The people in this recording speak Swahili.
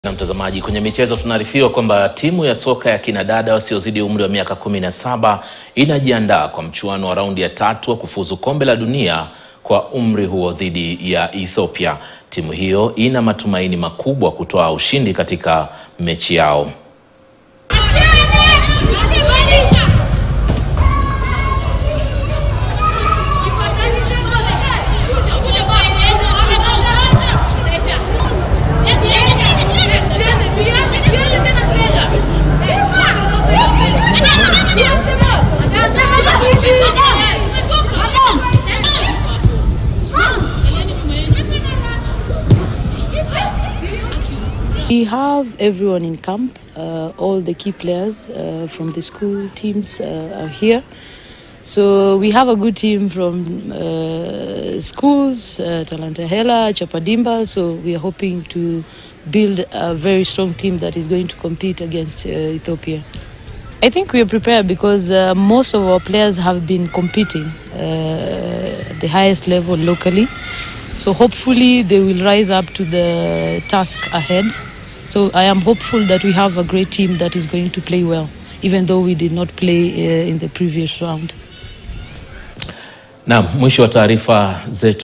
Na mtazamaji, kwenye michezo tunaarifiwa kwamba timu ya soka ya kinadada wasiozidi umri wa miaka kumi na saba inajiandaa kwa mchuano wa raundi ya tatu wa kufuzu kombe la dunia kwa umri huo dhidi ya Ethiopia. Timu hiyo ina matumaini makubwa kutoa ushindi katika mechi yao. We have everyone in camp. Uh, all the key players uh, from the school teams uh, are here. So we have a good team from uh, schools, uh, Talanta Hela, Chapadimba. So we are hoping to build a very strong team that is going to compete against uh, Ethiopia. I think we are prepared because uh, most of our players have been competing uh, at the highest level locally. So hopefully they will rise up to the task ahead. So I am hopeful that we have a great team that is going to play well, even though we did not play uh, in the previous round. Naam, mwisho wa taarifa zetu.